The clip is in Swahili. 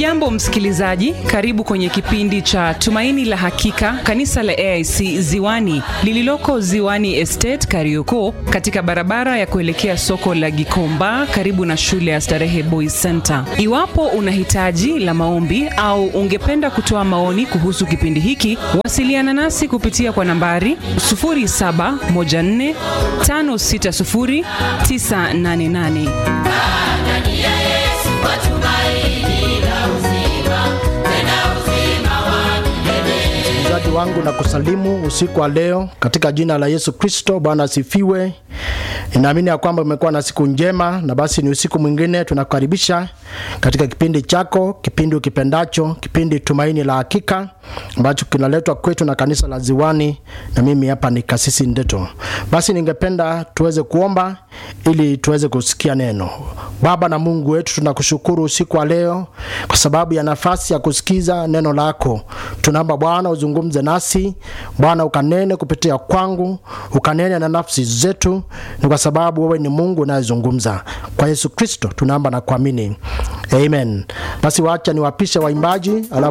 hujambo msikilizaji karibu kwenye kipindi cha tumaini la hakika kanisa la aic ziwani lililoko ziwani estate karioko katika barabara ya kuelekea soko la gikomba karibu na shule ya starehe boys center iwapo una hitaji la maombi au ungependa kutoa maoni kuhusu kipindi hiki wasiliana nasi kupitia kwa nambari 714560988 msikilizaji wangu na kusalimu usiku wa leo katika jina la yesu kristo bwana asifiwe inaamini ya kwamba umekuwa na siku njema na basi ni usiku mwingine tunakukaribisha katika kipindi chako kipindi ukipendacho kipindi tumaini la hakika ambacho kinaletwa kwetu na kanisa la ziwani na mimi hapa ni kasisi ndeto basi ningependa tuweze kuomba ili tuweze kusikia neno baba na mungu wetu tunakushukuru usiku wa leo kwa sababu ya nafasi ya kusikiza neno lako tunaomba bwana uzungumze nasi bwana ukanene kupitia kwangu ukanene na nafsi zetu ni kwa sababu wewe ni mungu unayezungumza kwa yesu kristo tunaomba na kuamini amen basi wacha niwapishe waimbaji alafu